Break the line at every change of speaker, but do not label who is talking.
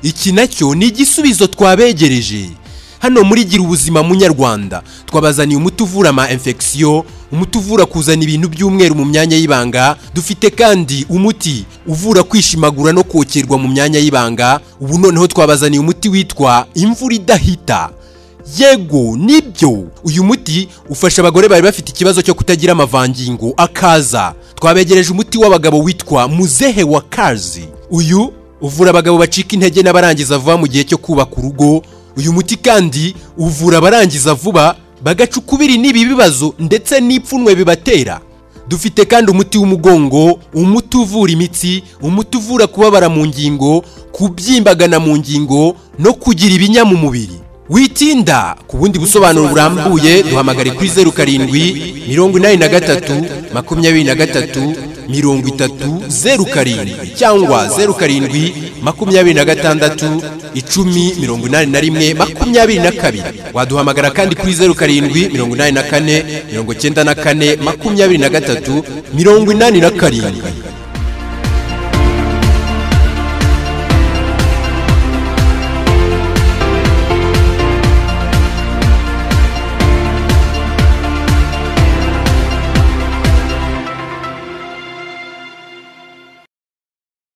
iki nacyo ni igisubizo twabegereje hano muri gira ubuzima munyarwanda twabazaniye umuti uvura ama infection umuti uvura kuzana ibintu by'umweru mu myanya y'ibanga dufite kandi umuti uvura kwishimagura no kokerwa mu myanya y'ibanga ubu noneho twabazaniye umuti witwa imvura idahita yego nibyo uyu muti ufasha abagore bari bafite ikibazo cyo kutagira amavangingo akaza twabegereje umuti w'abagabo witwa muzehe wa kazi uyu uvura abagabo bacika intege n'abarangiza vuba mu gihe cyo kubaka urugo uyu muti kandi uvura abarangiza vuba bagaca ukubiri n'ibi bibazo ndetse n'ipfunwe bibatera dufite kandi umuti w'umugongo umuti uvura imitsi umuti uvura kubabara mu ngingo kubyimbagana mu ngingo no kugira ibinya mu mubiri witinda ku bundi busobanuro burambuye duhamagare kuri zeru karindwi mirongo inani na gatatu makumyabiri na gatatu mirongo itatu zeru karindwi cyangwa zeru karindwi makumyabiri na gatandatu icumi mirongo inani na rimwe makumyabiri na kabiri waduhamagara kandi kuri zeru karindwi mirongo inani na kane mirongo cyenda na kane makumyabiri na gatatu mirongo inani na karindwi